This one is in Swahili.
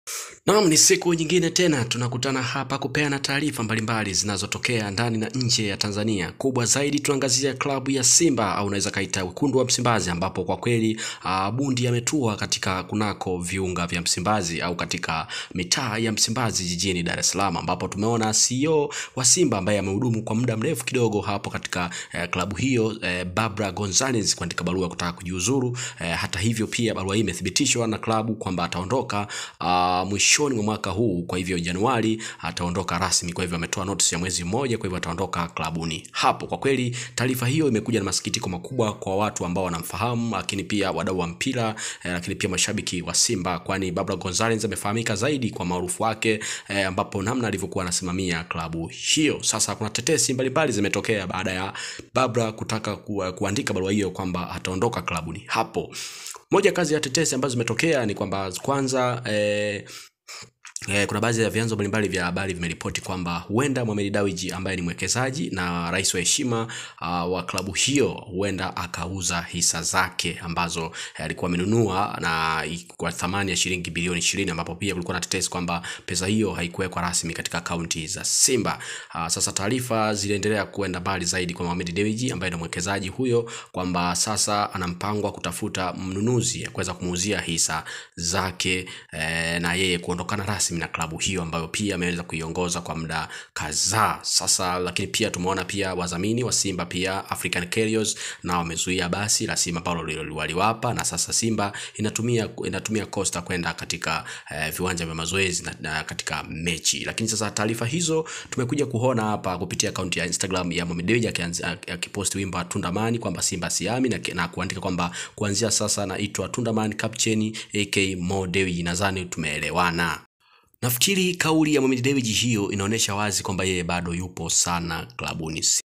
Naam, ni siku nyingine tena tunakutana hapa kupeana taarifa mbalimbali zinazotokea ndani na nje ya Tanzania. Kubwa zaidi tuangazia klabu ya Simba au unaweza kaita wekundu wa Msimbazi, ambapo kwa kweli uh, bundi ametua katika kunako viunga vya Msimbazi au katika mitaa ya Msimbazi jijini Dar es Salaam, ambapo tumeona CEO wa Simba ambaye amehudumu kwa muda mrefu kidogo hapo katika eh, klabu hiyo eh, Barbara Gonzalez kuandika barua kutaka kujiuzuru. Eh, hata hivyo pia barua hii imethibitishwa na klabu kwamba ataondoka uh, mwishoni mwa mwaka huu. Kwa hivyo Januari ataondoka rasmi, kwa hivyo ametoa notice ya mwezi mmoja, kwa hivyo ataondoka klabuni hapo. Kwa kweli taarifa hiyo imekuja na masikitiko makubwa kwa watu ambao wanamfahamu, lakini pia wadau wa mpira eh, lakini pia mashabiki wa Simba, kwani Barbara Gonzalez amefahamika zaidi kwa maarufu wake eh, ambapo namna alivyokuwa anasimamia klabu hiyo. Sasa kuna tetesi mbalimbali zimetokea baada ya Barbara kutaka ku, kuandika barua hiyo kwamba ataondoka klabuni hapo. Moja kazi ya tetesi ambazo zimetokea ni kwamba kwanza eh, Eh, kuna baadhi ya vyanzo mbalimbali vya habari vimeripoti kwamba huenda Mohamed Dewji ambaye ni mwekezaji na rais wa heshima uh, wa klabu hiyo huenda akauza hisa zake ambazo eh, alikuwa amenunua na kwa thamani ya shilingi bilioni ishirini ambapo pia kulikuwa na tetesi kwamba pesa hiyo haikuwekwa rasmi katika akaunti za Simba. Uh, sasa taarifa ziliendelea kuenda mbali zaidi kwa Mohamed Dewji ambaye ni mwekezaji huyo kwamba sasa ana mpango wa kutafuta mnunuzi kuweza kumuuzia hisa zake eh, na yeye kuondokana rasmi na klabu hiyo ambayo pia ameweza kuiongoza kwa muda kadhaa sasa. Lakini pia tumeona pia wadhamini wa Simba pia African Carriers na wamezuia basi la Simba ambalo waliwapa, na sasa Simba inatumia inatumia Costa kwenda katika eh, viwanja vya mazoezi na, na katika mechi. Lakini sasa taarifa hizo tumekuja kuona hapa kupitia akaunti ya Instagram ya Mohamed Dewji akiposti wimbo wa Tundamani kwamba Simba siami na, na kuandika kwamba kuanzia sasa naitwa Tundamani Captain AK Mo Dewji. Nadhani tumeelewana. Nafikiri kauli ya Mohamed Dewji hiyo inaonyesha wazi kwamba yeye bado yupo sana klabuni.